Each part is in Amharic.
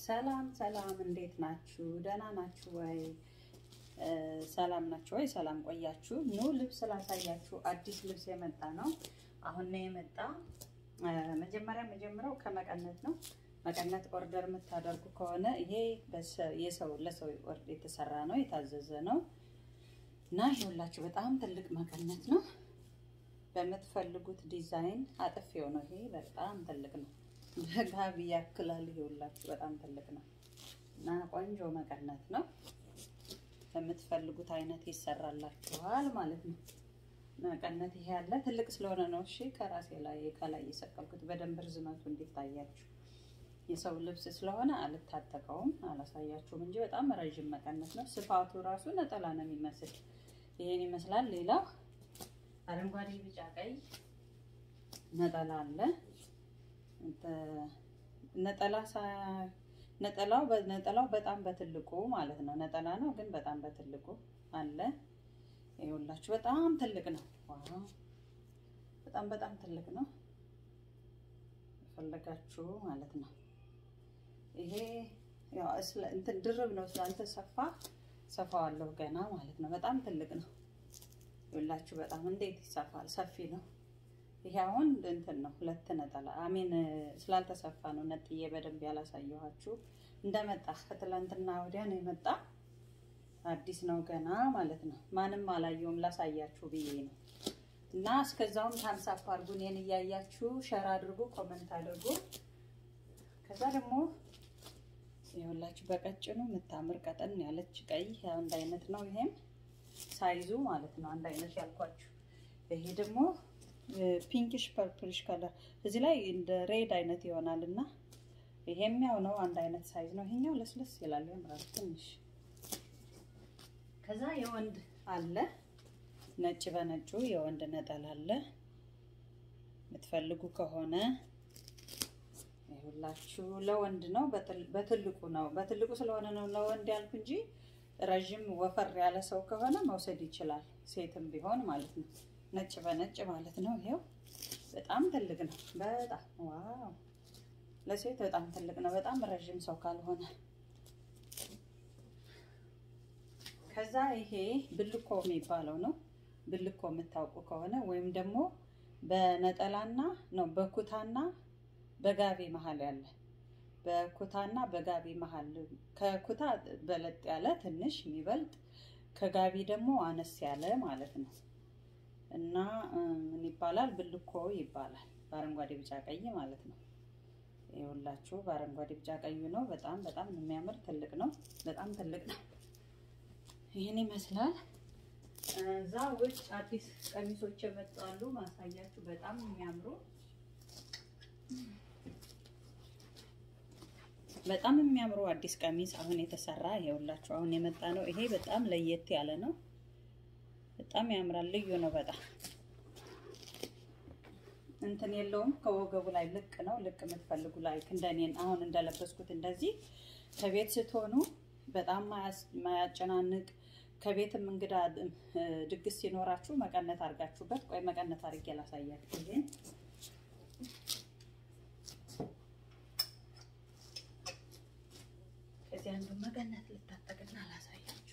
ሰላም ሰላም፣ እንዴት ናችሁ? ደህና ናችሁ ወይ? ሰላም ናችሁ ወይ? ሰላም ቆያችሁ? ኑ ልብስ ላሳያችሁ። አዲስ ልብስ የመጣ ነው። አሁን ነው የመጣ። መጀመሪያ መጀመሪያው ከመቀነት ነው። መቀነት ኦርደር የምታደርጉ ከሆነ ይሄ የሰው ለሰው ኦርደር የተሰራ ነው፣ የታዘዘ ነው እና ይኸውላችሁ በጣም ትልቅ መቀነት ነው። በምትፈልጉት ዲዛይን አጥፌው ነው። ይሄ በጣም ትልቅ ነው። በጋቢ ያክላል። ይኸውላችሁ በጣም ትልቅ ነው እና ቆንጆ መቀነት ነው። በምትፈልጉት አይነት ይሰራላችኋል ማለት ነው። መቀነት ይሄ ያለ ትልቅ ስለሆነ ነው። እሺ ከራሴ ላይ ከላይ የሰቀልኩት በደንብ ርዝመቱ እንዲታያችሁ የሰው ልብስ ስለሆነ አልታጠቀውም፣ አላሳያችሁም እንጂ በጣም ረዥም መቀነት ነው። ስፋቱ ራሱ ነጠላ ነው የሚመስል ይሄን ይመስላል። ሌላው አረንጓዴ፣ ቢጫ፣ ቀይ ነጠላ አለ። ነጠላ ነጠላው ነጠላው በጣም በትልቁ ማለት ነው። ነጠላ ነው ግን በጣም በትልቁ አለ። ይኸውላችሁ በጣም ትልቅ ነው። ዋው በጣም በጣም ትልቅ ነው። ፈለጋችሁ ማለት ነው። ይሄ ያው እንትን ድርብ ነው ስላልተሰፋ ሰፋዋለሁ ገና ማለት ነው። በጣም ትልቅ ነው። ይኸውላችሁ በጣም እንዴት ይሰፋል! ሰፊ ነው። ይሄ አሁን እንትን ነው ሁለት ነጠላ አሜን ስላልተሰፋ ነው ነጥዬ በደንብ ያላሳየኋችሁ። እንደመጣ ከትላንትና ወዲያ ነው የመጣ አዲስ ነው ገና ማለት ነው። ማንም አላየውም ላሳያችሁ ብዬ ነው። እና እስከዛውም ታምሳፕ አድርጉ፣ እኔን እያያችሁ ሸር አድርጉ፣ ኮመንት አድርጉ። ከዛ ደግሞ ይኸውላችሁ በቀጭኑ የምታምር ቀጠን ያለች ቀይ አንድ አይነት ነው። ይሄም ሳይዙ ማለት ነው አንድ አይነት ያልኳችሁ። ይሄ ደግሞ ፒንኪሽ ፐርፕልሽ ከለር እዚህ ላይ እንደ ሬድ አይነት ይሆናል እና ይሄም ያው ነው አንድ አይነት ሳይዝ ነው። ይሄኛው ለስለስ ይላል ያምራል ትንሽ። ከዛ የወንድ አለ ነጭ በነጩ የወንድ ነጠላ አለ። የምትፈልጉ ከሆነ ይኸውላችሁ ለወንድ ነው፣ በትልቁ ነው። በትልቁ ስለሆነ ነው ለወንድ ያልኩ እንጂ ረዥም ወፈር ያለ ሰው ከሆነ መውሰድ ይችላል፣ ሴትም ቢሆን ማለት ነው። ነጭ በነጭ ማለት ነው። ይሄው በጣም ትልቅ ነው። በጣም ዋው! ለሴት በጣም ትልቅ ነው። በጣም ረዥም ሰው ካልሆነ ከዛ ይሄ ብልኮ የሚባለው ነው። ብልኮ የምታውቁ ከሆነ ወይም ደግሞ በነጠላና ነው በኩታና በጋቢ መሀል ያለ በኩታና በጋቢ መሀል ከኩታ በለጥ ያለ ትንሽ የሚበልጥ ከጋቢ ደግሞ አነስ ያለ ማለት ነው። እና ምን ይባላል? ብልኮ ይባላል። በአረንጓዴ ቢጫ ቀይ ማለት ነው። ይኸውላችሁ በአረንጓዴ ቢጫ ቀዩ ነው። በጣም በጣም የሚያምር ትልቅ ነው። በጣም ትልቅ ነው። ይህን ይመስላል። እዛ ውጭ አዲስ ቀሚሶች የመጣሉ ማሳያችሁ። በጣም የሚያምሩ በጣም የሚያምሩ አዲስ ቀሚስ አሁን የተሰራ ይኸውላችሁ፣ አሁን የመጣ ነው። ይሄ በጣም ለየት ያለ ነው። በጣም ያምራል። ልዩ ነው በጣም እንትን የለውም። ከወገቡ ላይ ልቅ ነው። ልቅ የምትፈልጉ ላይ እንደኔን አሁን እንደለበስኩት እንደዚህ ከቤት ስትሆኑ በጣም ማያጨናንቅ ከቤትም እንግዳ ድግስ ሲኖራችሁ መቀነት አድርጋችሁበት። ቆይ መቀነት አድርጌ ላሳያችሁ። ይሄን ከዚህ አንዱ መቀነት ልታጠቅና ላሳያችሁ።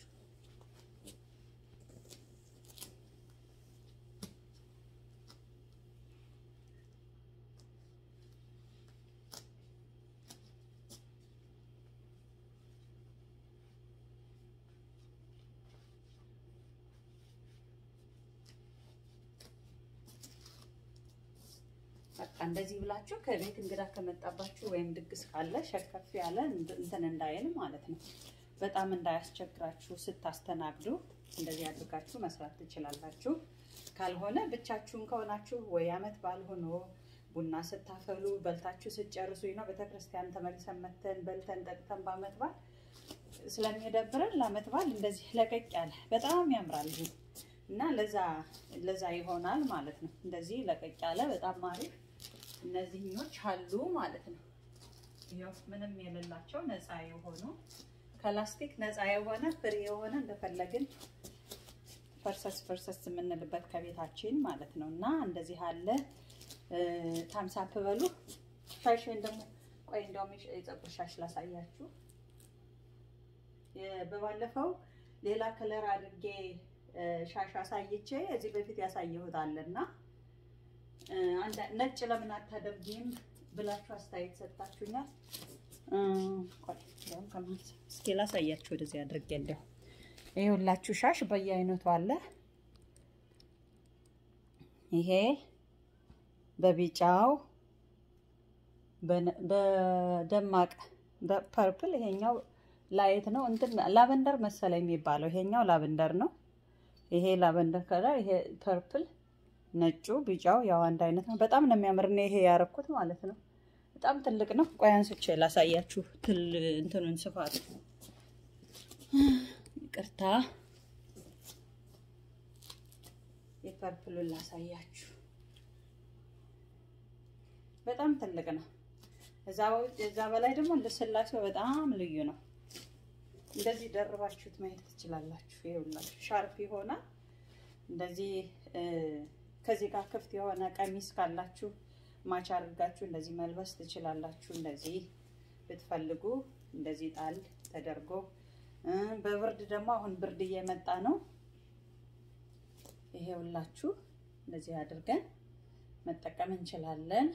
በቃ እንደዚህ ብላችሁ ከቤት እንግዳ ከመጣባችሁ ወይም ድግስ ካለ ሸከፍ ያለ እንትን እንዳይል ማለት ነው። በጣም እንዳያስቸግራችሁ ስታስተናግዱ እንደዚህ አድርጋችሁ መስራት ትችላላችሁ። ካልሆነ ብቻችሁን ከሆናችሁ ወይ አመት በዓል ሆኖ ቡና ስታፈሉ በልታችሁ ስትጨርሱ ነው ቤተክርስቲያን ተመልሰን መተን በልተን ጠጥተን በአመት በዓል ስለሚደብረን ለአመት በዓል እንደዚህ ለቀቅ ያለ በጣም ያምራል እና ለዛ ለዛ ይሆናል ማለት ነው። እንደዚህ ለቀቅ ያለ በጣም አሪፍ እነዚህኞች አሉ ማለት ነው። ይኸው ምንም የሌላቸው ነፃ የሆኑ ከላስቲክ ነፃ የሆነ ፍሪ የሆነ እንደፈለግን ፈርሰስ ፈርሰስ የምንልበት ከቤታችን ማለት ነው እና እንደዚህ አለ። ታምሳፕ በሉ ፋሽን ደግሞ ቆይ እንደውም የፀጉር ሻሽ ላሳያችሁ። በባለፈው ሌላ ከለር አድርጌ ሻሽ አሳይቼ እዚህ በፊት ያሳየሁት አለና ነጭ ለምን አታደርጊም ብላችሁ አስተያየት ሰጥታችሁኛል። እስኪ ላሳያችሁ ወደዚህ አድርጌ እንዲያው ይሄ ሁላችሁ ሻሽ በየአይነቱ አለ። ይሄ በቢጫው በደማቅ በፐርፕል ይሄኛው ላይት ነው እንትን ላቨንደር መሰለኝ የሚባለው ይሄኛው ላቨንደር ነው። ይሄ ላቨንደር ከለር፣ ይሄ ፐርፕል፣ ነጩ፣ ቢጫው ያው አንድ አይነት ነው። በጣም ነው የሚያምር ነው ይሄ ያረኩት ማለት ነው። በጣም ትልቅ ነው። ቆይ አንስቼ ላሳያችሁ ትል እንትኑን ስፋት ይቅርታ፣ የፐርፕሉን ላሳያችሁ። በጣም ትልቅ ነው። እዛ በላይ ደግሞ ልስላሴው በጣም ልዩ ነው። እንደዚህ ደርባችሁት ማየት ትችላላችሁ። ይኸውላችሁ ሻርፕ የሆነ እንደዚህ ከዚህ ጋር ክፍት የሆነ ቀሚስ ካላችሁ ማች አድርጋችሁ እንደዚህ መልበስ ትችላላችሁ። እንደዚህ ብትፈልጉ እንደዚህ ጣል ተደርጎ በብርድ ደግሞ አሁን ብርድ እየመጣ ነው። ይሄውላችሁ እንደዚህ አድርገን መጠቀም እንችላለን።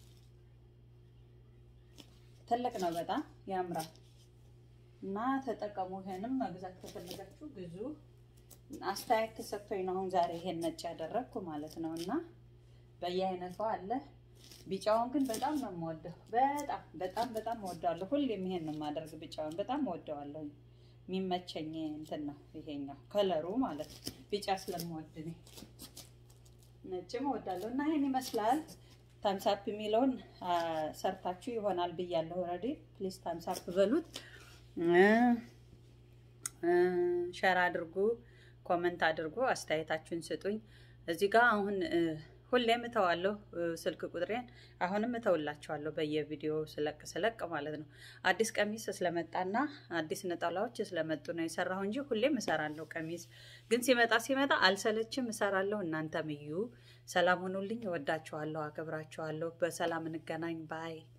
ትልቅ ነው፣ በጣም ያምራል እና ተጠቀሙ። ይሄንም መግዛት ከፈለጋችሁ ግዙ። አስተያየት ተሰጥቶኝ ነው አሁን ዛሬ ይሄን ነጭ ያደረግኩ ማለት ነው። እና በየአይነቱ አለ። ቢጫውን ግን በጣም ነው የምወደው። በጣም በጣም በጣም እወደዋለሁ። ሁሌም ይሄን ነው የማደርግ። ቢጫውን በጣም እወደዋለሁ። የሚመቸኝ እንትን ነው ይሄኛው ከለሩ ማለት ነው። ቢጫ ስለምወድ ነው። ነጭም እወዳለሁ እና ይሄን ይመስላል። ታምሳፕ የሚለውን ሰርታችሁ ይሆናል ብያለሁ። ኦልሬዲ ፕሊዝ ታምሳፕ በሉት፣ ሸር አድርጉ፣ ኮመንት አድርጉ፣ አስተያየታችሁን ስጡኝ። እዚህ ጋር አሁን ሁሌም እተዋለሁ ስልክ ቁጥሬን አሁንም እተውላችኋለሁ በየቪዲዮ ስለቅ ስለቅ ማለት ነው። አዲስ ቀሚስ ስለመጣና አዲስ ነጠላዎች ስለመጡ ነው የሰራሁ እንጂ ሁሌም እሰራለሁ። ቀሚስ ግን ሲመጣ ሲመጣ አልሰለችም፣ እሰራለሁ። እናንተም እዩ። ሰላም ሁኑልኝ። እወዳችኋለሁ፣ አከብራችኋለሁ። በሰላም እንገናኝ ባይ